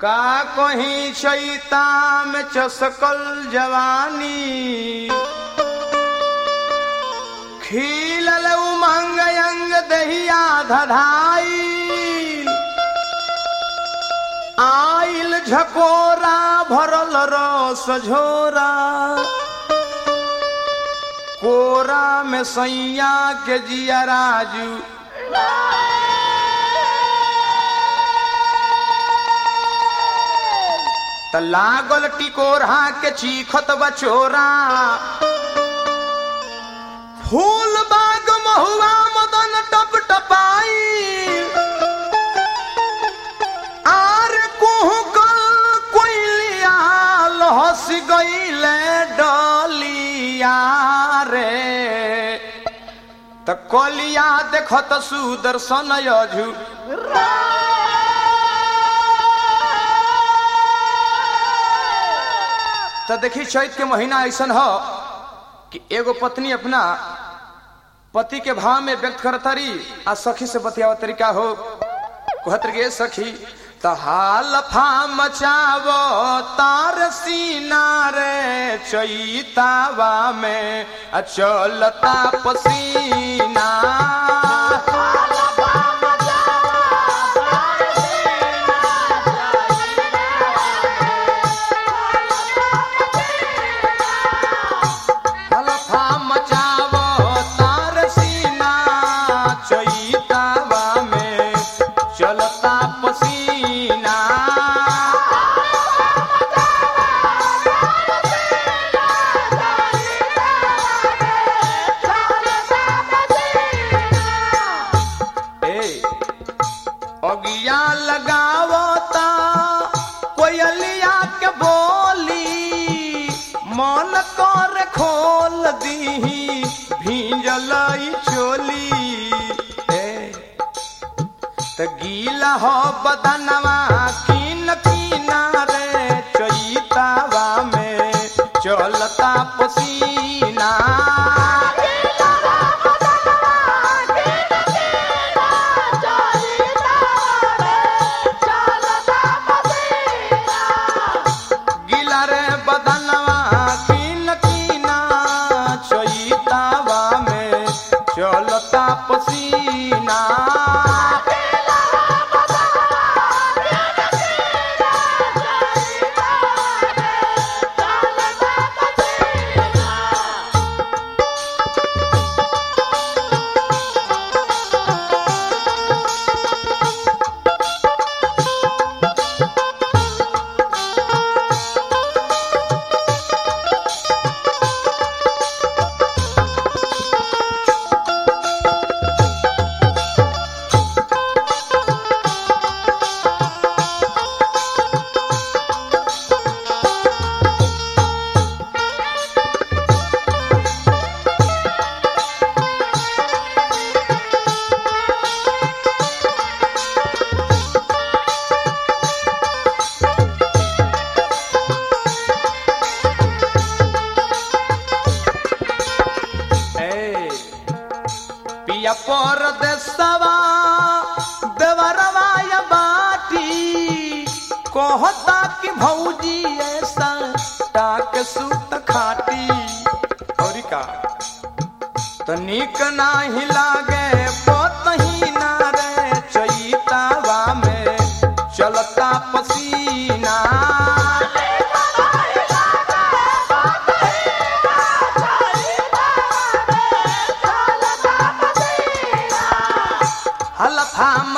का कहीं चैता में चसकल जवानी खिलल उमंग अंग दहिया धधाई आइल झकोरा भरल रस झोरा कोरा में सैया के जिया राजू त लागल टिकोरा के चीखत बचोरा फूल बाग महुआ मदन टप टपाई आर कुहू कल कोइलिया हंस गईले डलिया रे त कलिया देखत सुदर्शन यजु त देखी चैत के महीना ऐसन ह कि एगो पत्नी अपना पति के भाव में व्यक्त करतरी आ सखी से बतियाव तरीका हो कहतर गे सखी त हाल फा मचावो तार सीना रे चैतावा में आ चलता पसीना हलफा मचावो तार सीना चैतावा में चलता पसीना ए अगिया लगावता कोयलिया के बोली मन कर खोल दीही भींजल ई चोली ए त गीला हो बदनवा कीन कीना रे चैतावा में चलता पसीना गीला रे बदनवा कीन कीना चैतावा में चलता पसीना ए पिया पर देसवा देवरवा या बाटी कहता कि भौजी ऐसा टाक सुत खाटी और का तो निक नाही लागे पोतही ना रे चैतावा में चलता पसीना हलफा